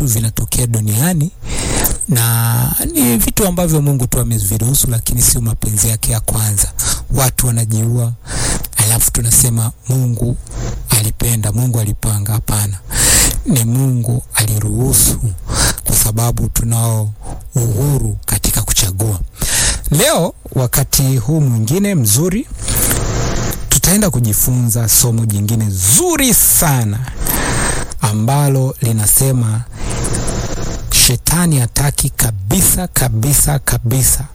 vitu vinatokea duniani na ni vitu ambavyo Mungu tu ameviruhusu, lakini sio mapenzi yake ya kwanza. Watu wanajiua, alafu tunasema Mungu alipenda, Mungu alipanga. Hapana, ni Mungu aliruhusu, kwa sababu tunao uhuru katika kuchagua. Leo wakati huu mwingine mzuri, tutaenda kujifunza somo jingine zuri sana ambalo linasema Shetani hataki kabisa kabisa kabisa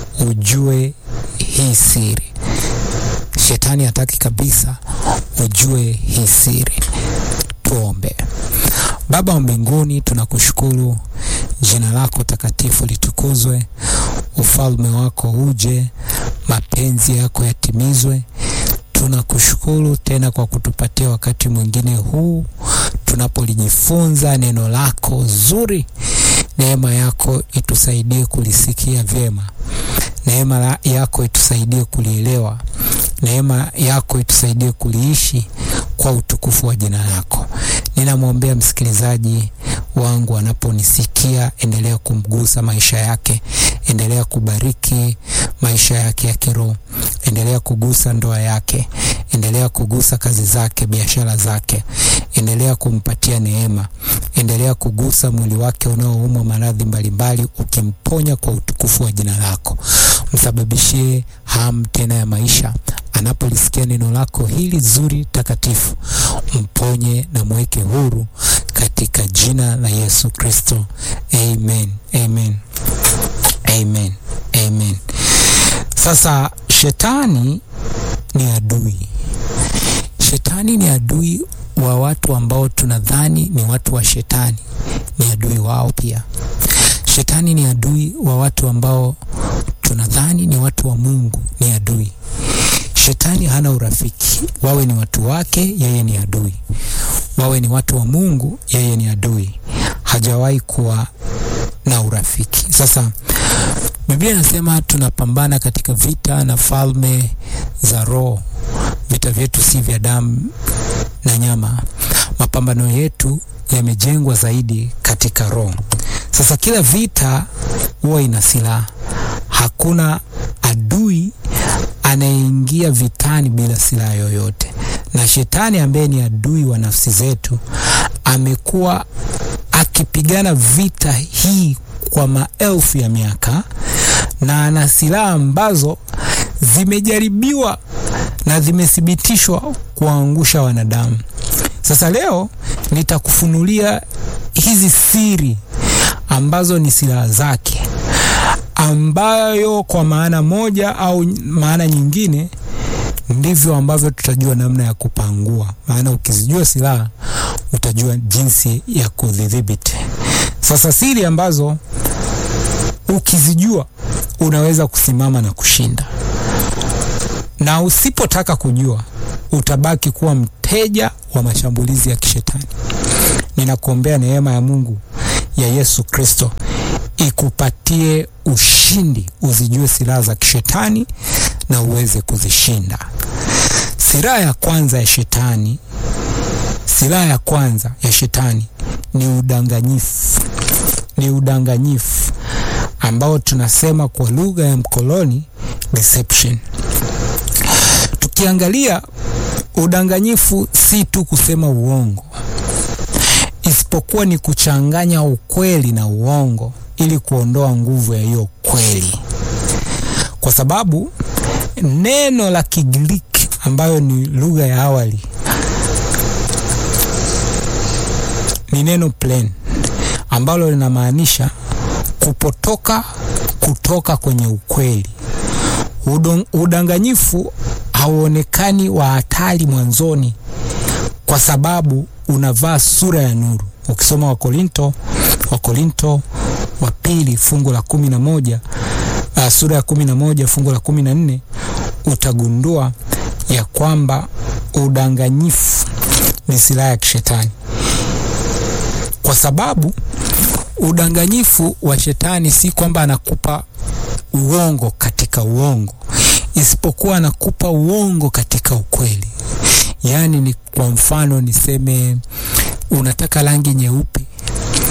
ujue hii siri. Shetani hataki kabisa ujue hii siri. Tuombe. Baba wa mbinguni, tunakushukuru, jina lako takatifu litukuzwe, ufalme wako uje, mapenzi yako yatimizwe. Tunakushukuru tena kwa kutupatia wakati mwingine huu tunapolijifunza neno lako zuri. Neema yako itusaidie kulisikia vyema. Neema yako itusaidie kulielewa. Neema yako itusaidie kuliishi kwa utukufu wa jina lako. Ninamwombea msikilizaji wangu anaponisikia, endelea kumgusa maisha yake, endelea kubariki maisha yake ya kiroho, endelea kugusa ndoa yake, endelea kugusa kazi zake, biashara zake, endelea kumpatia neema, endelea kugusa mwili wake unaoumwa maradhi mbalimbali, ukimponya kwa utukufu wa jina lako. Msababishie hamu tena ya maisha anapolisikia neno lako hili zuri takatifu, mponye na mweke huru katika jina la Yesu Kristo, amen, amen, amen, amen. Sasa shetani ni adui, shetani ni adui wa watu ambao tunadhani ni watu wa shetani, ni adui wao pia. Shetani ni adui wa watu ambao tunadhani ni watu wa Mungu, ni adui. Shetani hana urafiki, wawe ni watu wake, yeye ni adui. Wawe ni watu wa Mungu, yeye ni adui. Hajawahi kuwa na urafiki. Sasa Biblia inasema tunapambana katika vita na falme za roho. Vita vyetu si vya damu na nyama. Mapambano yetu yamejengwa zaidi katika roho. Sasa kila vita huwa ina silaha. Hakuna adui anayeingia vitani bila silaha yoyote, na shetani ambaye ni adui wa nafsi zetu amekuwa akipigana vita hii kwa maelfu ya miaka, na ana silaha ambazo zimejaribiwa na zimethibitishwa kuangusha wanadamu. Sasa leo nitakufunulia hizi siri ambazo ni silaha zake ambayo kwa maana moja au maana nyingine ndivyo ambavyo tutajua namna ya kupangua. Maana ukizijua silaha utajua jinsi ya kudhibiti. Sasa siri ambazo ukizijua unaweza kusimama na kushinda, na usipotaka kujua utabaki kuwa mteja wa mashambulizi ya kishetani. Ninakuombea neema ya Mungu ya Yesu Kristo ikupatie ushindi, uzijue silaha za kishetani na uweze kuzishinda. Silaha ya kwanza ya shetani, silaha ya kwanza ya shetani ni udanganyifu. Ni udanganyifu ambao tunasema kwa lugha ya mkoloni deception. Tukiangalia udanganyifu, si tu kusema uongo, isipokuwa ni kuchanganya ukweli na uongo ili kuondoa nguvu ya hiyo kweli, kwa sababu neno la Kigiriki ambayo ni lugha ya awali ni neno plain ambalo linamaanisha kupotoka kutoka kwenye ukweli. Udon, udanganyifu hauonekani wa hatari mwanzoni kwa sababu unavaa sura ya nuru. Ukisoma Wakorinto Wakorinto wa pili fungu la kumi na moja uh, sura ya kumi na moja fungu la kumi na nne utagundua ya kwamba udanganyifu ni silaha ya kishetani, kwa sababu udanganyifu wa shetani si kwamba anakupa uongo katika uongo, isipokuwa anakupa uongo katika ukweli. Yaani ni kwa mfano niseme unataka rangi nyeupe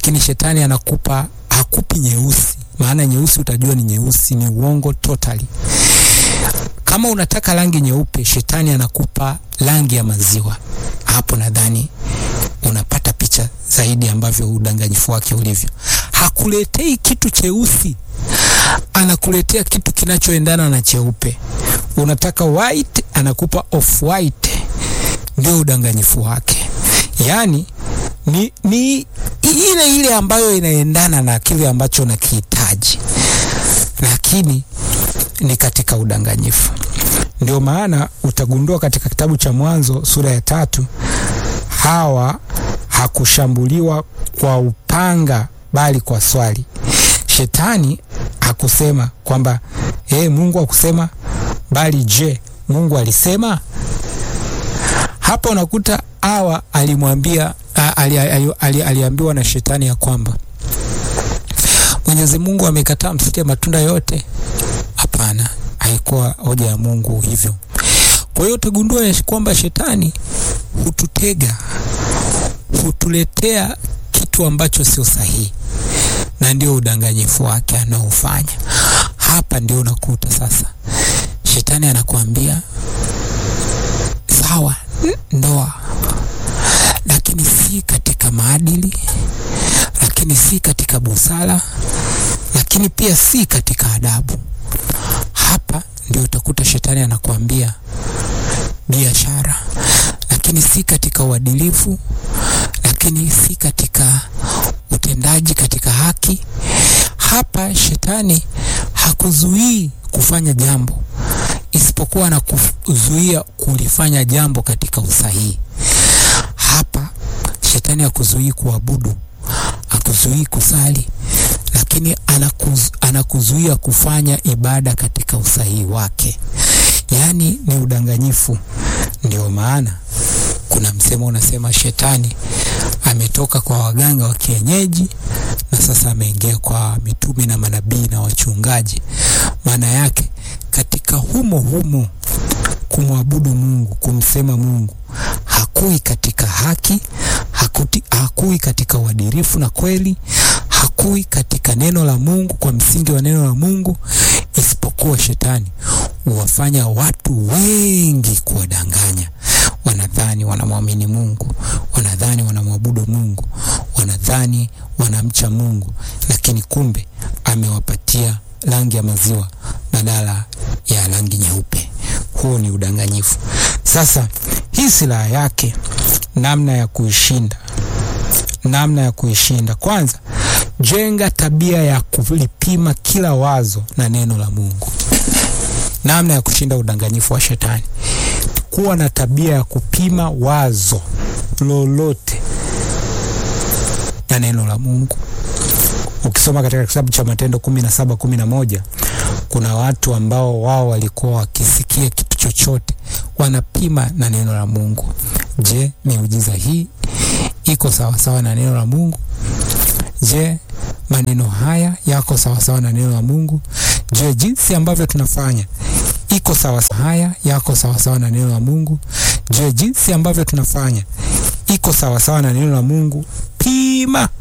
lakini shetani anakupa hakupi nyeusi, maana nyeusi utajua ni nyeusi, ni uongo totally. Kama unataka rangi nyeupe, shetani anakupa rangi ya maziwa. Hapo nadhani unapata picha zaidi ambavyo udanganyifu wake ulivyo. Hakuletei kitu cheusi, anakuletea kitu kinachoendana na cheupe. Unataka white, anakupa off white. Ndio udanganyifu wake, yaani ni, ni ile ile ambayo inaendana na kile ambacho nakihitaji, lakini ni katika udanganyifu. Ndio maana utagundua katika kitabu cha Mwanzo sura ya tatu Hawa hakushambuliwa kwa upanga bali kwa swali. Shetani hakusema kwamba hey, Mungu hakusema, bali je, Mungu alisema? Hapa unakuta Hawa alimwambia ali, ali, ali, aliambiwa na shetani ya kwamba Mwenyezi Mungu amekataa msile matunda yote. Hapana, haikuwa hoja ya Mungu hivyo. Kwa hiyo utagundua kwamba shetani hututega, hutuletea kitu ambacho sio sahihi, na ndio udanganyifu wake anaofanya hapa. Ndio unakuta sasa shetani anakuambia sawa, ndoa, lakini si katika maadili, lakini si katika busara, lakini pia si katika adabu. Hapa ndio utakuta shetani anakuambia biashara, lakini si katika uadilifu, lakini si katika utendaji, katika haki. Hapa shetani hakuzuii kufanya jambo, isipokuwa anakuzuia kulifanya jambo katika usahihi. Hapa shetani hakuzuii kuabudu, hakuzuii kusali, lakini anakuz, anakuzuia kufanya ibada katika usahihi wake. Yaani ni udanganyifu. Ndio maana kuna msemo unasema shetani ametoka kwa waganga wa kienyeji na sasa ameingia kwa mitume na manabii na wachungaji. Maana yake katika humo humo kumwabudu Mungu, kumsema Mungu, hakui katika haki, hakuti, hakui katika uadilifu na kweli, hakui katika neno la Mungu, kwa msingi wa neno la Mungu, isipokuwa shetani huwafanya watu wengi kuwadanganya. Wanadhani wanamwamini Mungu, wanadhani wanamwabudu Mungu, wanadhani wanamcha Mungu, lakini kumbe amewapatia rangi ya maziwa badala ya rangi nyeupe. Huo ni udanganyifu. Sasa hii silaha yake, namna ya kuishinda, namna ya kuishinda, kwanza jenga tabia ya kulipima kila wazo na neno la Mungu. Namna ya kushinda udanganyifu wa shetani, kuwa na tabia ya kupima wazo lolote na neno la Mungu. Ukisoma katika kitabu cha Matendo kumi na saba kumi na moja kuna watu ambao wao walikuwa wakisikia kitu chochote wanapima na neno la Mungu. Je, miujiza hii iko sawasawa na neno la Mungu? Je, maneno haya yako sawasawa na neno la Mungu? Je, jinsi ambavyo tunafanya iko sawasawa? Haya yako sawasawa na neno la Mungu? Je, jinsi ambavyo tunafanya iko sawasawa na neno la Mungu? Pima